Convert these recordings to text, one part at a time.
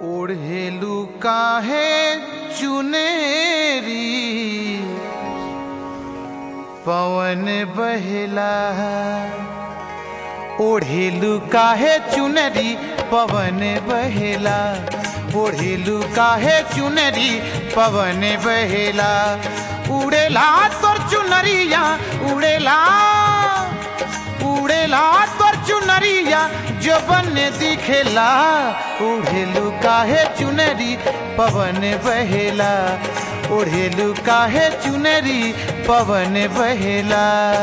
ओढ़ेलू काहे चुनेरी पवन बहला ओढ़ेलू काहे चुनरी पवन बहेला ओढ़ेलू काहे चुनरी पवन बहेला उड़ेला तोर चुनरिया उड़ेला उड़ेला तोर चुनरिया जो बन दिखेला उड़ेलू काहे चुनरी पवन बहेला ओढ़ेलू काहे चुनरी पवन बहेला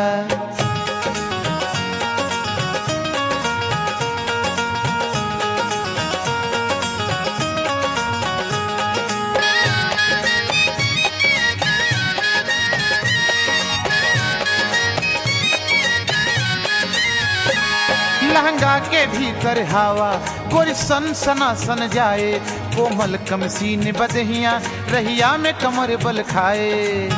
लहंगा के भीतर हवा गोरी सन सना सन जाए कोमल कमसीन बदहिया रहिया में कमर बल खाए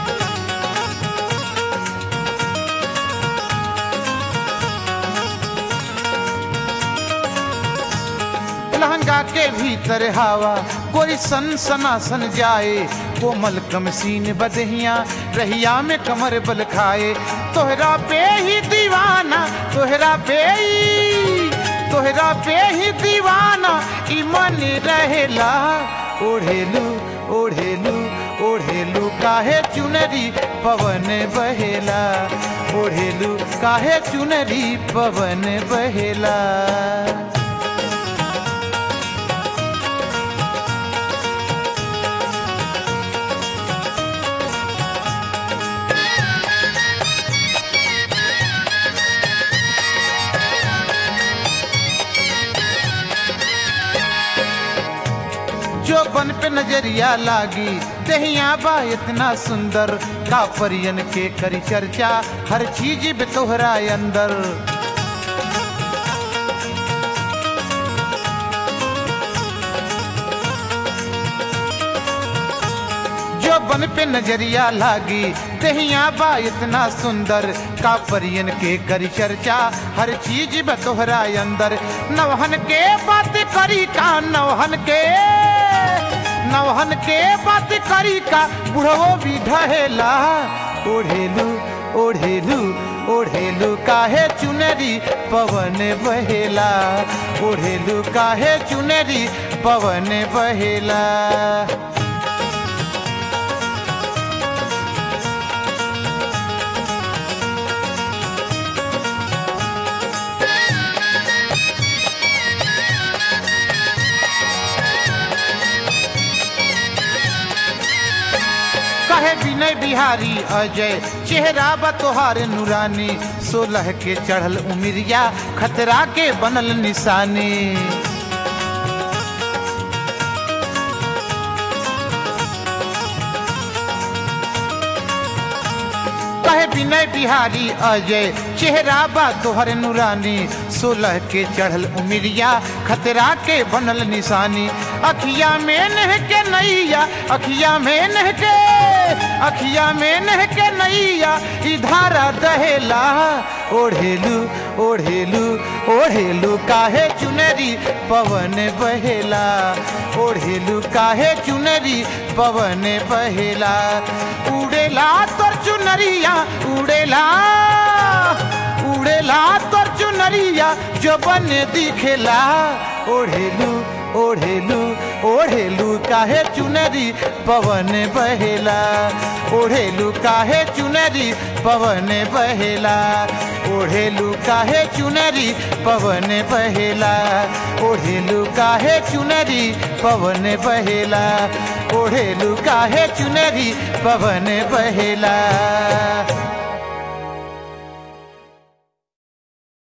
लहंगा के भीतर हवा गोरी सन सना सन जाए कोमल कमसीन बदहिया रहिया में कमर बल खाए तोहरा पे ही दीवाना तोहरा पे ही तोहरा पे ही दीवाना ई मन रहेला ओढ़ेलू ओढ़ेलू ओढ़ेलू काहे चुनरी पवन बहेला ओढ़ेलू काहे चुनरी पवन बहेला जो बन पे नजरिया लागी दहिया बा इतना सुंदर का परियन के करी चर्चा हर चीज बे तोहरा अंदर जो बन पे नजरिया लागी दहिया बा इतना सुंदर का परियन के करी चर्चा हर चीज बे तोहरा अंदर नवहन के बात करी का नवहन के नवहन के बात करी का बुढ़वो भी ढहेला ओढ़ेलू ओढ़ेलू ओढ़ेलू काहे चुनरी पवन बहेला ओढ़ेलू काहे चुनरी पवन बहेला कहे विनय बिहारी अजय चेहरा बा तोहार नुरानी सोलह के चढ़ल उमिरिया खतरा के बनल निशानी कहे विनय बिहारी अजय चेहरा बा तोहर नुरानी सोलह के चढ़ल उमिरिया खतरा के बनल निशानी अखिया में नह के नैया अखिया में नह के अखिया में नह के नैया इधारा दहेला ओढ़ेलू ओढ़ेलू ओढ़ेलू काहे चुनरी पवन बहेला ओढ़ेलू काहे चुनरी पवन बहेला उड़ेला तोर चुनरिया उड़ेला उड़ेला तोर चुनरिया जो बन दिखेला ओढ़ेलू ओढ़ेलू ओढ़ेलू काहे चुनरी पवन बहेला ओढ़ेलू काहे चुनरी पवन बहेला ओढ़ेलू काहे चुनरी पवन बहेला ओढ़ेलू काहे चुनरी पवन बहेला ओढ़ेलू काहे चुनरी पवन बहेला